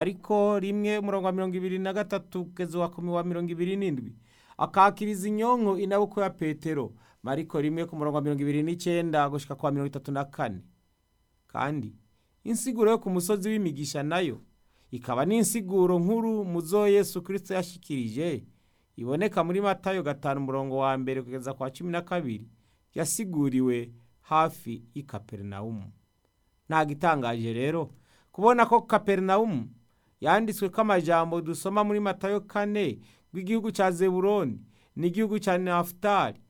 mariko rimwe umurongo wa mirongo ibiri na gatatu kugeza uwa kumi wa mirongo ibiri n'indwi akakiriza inyonko inabukwe ya petero mariko rimwe ku murongo wa mirongo ibiri n'icyenda gushika kwa mirongo itatu na kane kandi insiguro yo ku musozi w'imigisha nayo ikaba n'insiguro nkuru mu zo yesu kirisito yashikirije iboneka muri matayo gatanu umurongo wa mbere kugeza kwa cumi na kabiri yasiguriwe hafi y'i kaperinawumu nta gitangaje rero kubona ko kaperinawumu yanditswe ko amajambo dusoma muri matayo kane rw'igihugu cya zeburoni n'igihugu cya nafutali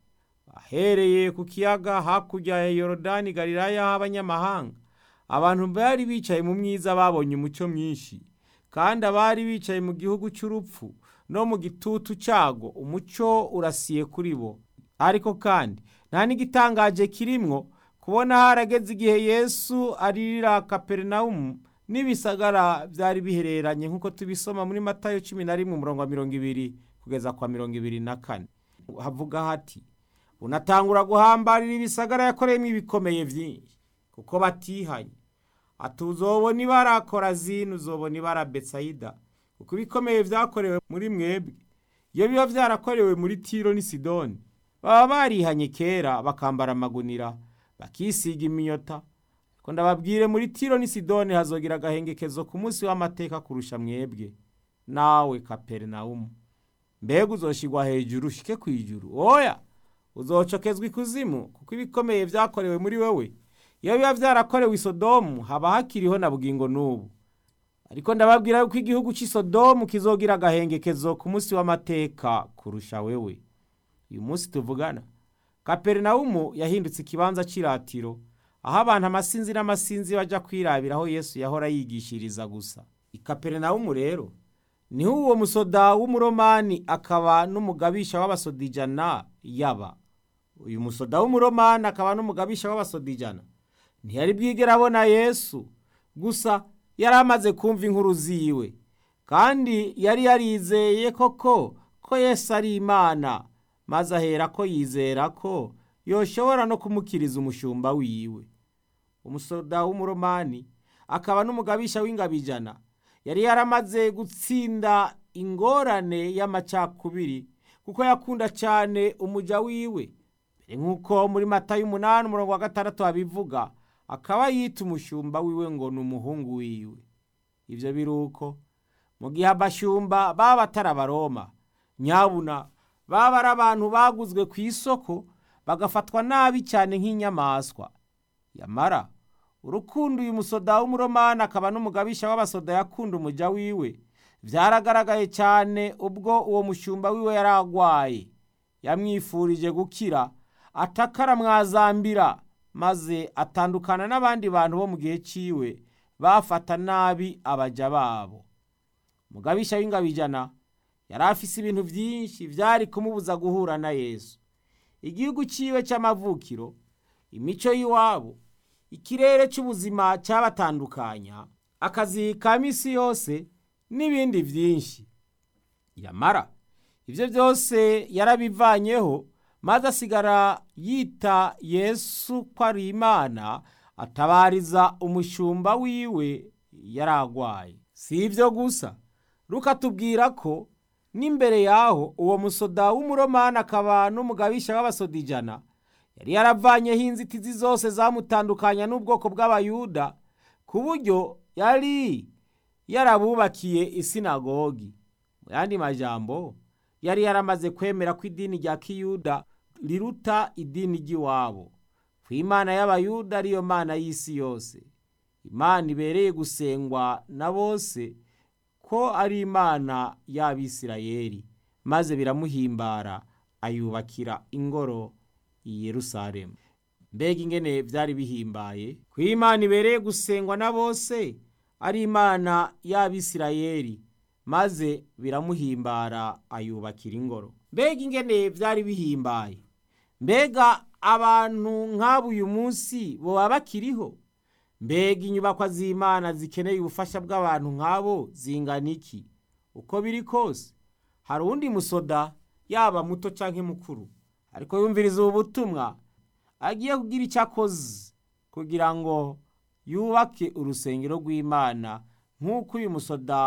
ahereye ku kiyaga hakurya ya yorodani galilaya h'abanyamahanga abantu bari bicaye mu myiza babonye umucyo mwinshi kandi abari bicaye mu gihugu cy'urupfu no mu gitutu cyago umucyo urasiye kuri bo ariko kandi nta n'igitangaje kirimwo kubona harageze igihe yesu aririra kaperinawumu n'ibisagara byari bihereranye nk'uko tubisoma muri matayo cumi na rimwe umurongo wa mirongo ibiri kugeza kwa mirongo ibiri na kane havuga hati unatangura guhambarira ibisagara yakoreyemo ibikomeye byinshi kuko batihanye ati uzobona ibara korazini uzobona ibara betsayida kuko ibikomeye byakorewe muri mwebwe iyo biba byarakorewe muri tiro n'i sidoni baba barihanye kera bakambara amagunira bakisiga iminyota ko ndababwire muri tiro n'i sidoni hazogira agahengekezo ku munsi w'amateka kurusha mwebwe nawe kaperinawumu mbega uzoshigwa hejuru ushike ku ijuru oya uzocokezwa ikuzimu kuko ibikomeye byakorewe muri wowe iyo biba byarakorewe i sodomu haba hakiriho na bugingo n'ubu ariko ndababwira yuko igihugu cy'i sodomu kizogira agahengekezo ku munsi w'amateka kurusha wewe uyu munsi tuvugana kaperinawumu yahindutse ikibanza cy'iratiro aho abantu amasinzi n'amasinzi bajya kwirabira aho yesu yahora yigishiriza gusa i kaperinawumu rero niho uwo musoda w'umuromani akaba n'umugabisha w'abasodijana yaba uyu musoda w'umuromani akaba n'umugabisha w'abasodijana ntiyari bwigera abona yesu gusa yari amaze kumva inkuru ziwe kandi yari yarizeye koko ko yesu ari imana maze ahera ko yizera ko yoshobora no kumukiriza umushumba wiwe umusoda w'umuromani akaba n'umugabisha w'ingabijana yari yaramaze gutsinda ingorane y'amacakubiri kuko yakunda cyane umujya wiwe mbere nk'uko muri mata y'umunani umurongo wa gatandatu abivuga akaba yita umushumba wiwe ngo ni umuhungu wiwe ibyo biri uko mu gihe abashumba baba batari abaroma nyabuna baba ari abantu baguzwe ku isoko bagafatwa nabi cyane nk'inyamaswa yamara urukundo uyu musoda w'umuromani akaba n'umugabisha w'abasoda yakunda umujya wiwe byaragaragaye cyane ubwo uwo mushumba wiwe yari agwaye yamwifurije gukira atakaramwazambira maze atandukana n'abandi bantu bo mu gihe cyiwe bafata nabi abajya babo mugabisha w'ingabijana yari afise ibintu byinshi byari kumubuza guhura na yesu igihugu cyiwe cy'amavukiro imico y'iwabo ikirere cy'ubuzima cyabatandukanya akazi ka minsi yose n'ibindi byinshi yamara ibyo byose yarabivanyeho maze asigara yita yesu ko ari imana atabariza umushumba wiwe yari agwaye si ibyo gusa rukatubwira ko n'imbere yaho uwo musoda w'umuromani akaba n'umugabisha w'abasodijana yari yaravanyeho inzitizi zose zamutandukanya n'ubwoko bw'abayuda ku buryo yari yarabubakiye isinagogi mu yandi majambo yari yaramaze kwemera ko idini rya kiyuda riruta idini ry'iwabo ku imana y'abayuda ariyo mana y'isi yose imana ibereye gusengwa na bose ko ari imana y'abisirayeli maze biramuhimbara ayubakira ingoro i yerusalemu mbega ingene byari bihimbaye ku imana ibereye gusengwa na bose ari imana y'abisirayeli maze biramuhimbara ayubakira ingoro mbega ingene byari bihimbaye mbega abantu nk'abo uyu munsi baba bakiriho mbega inyubakwa z'imana zikeneye ubufasha bw'abantu nk'abo zingana iki uko biri kose hari uwundi musoda yaba muto cyangwa mukuru ariko yumviriza ubu butumwa agiye kugira icyo akoze kugira ngo yubake urusengero rw'imana nk'uko uyu musoda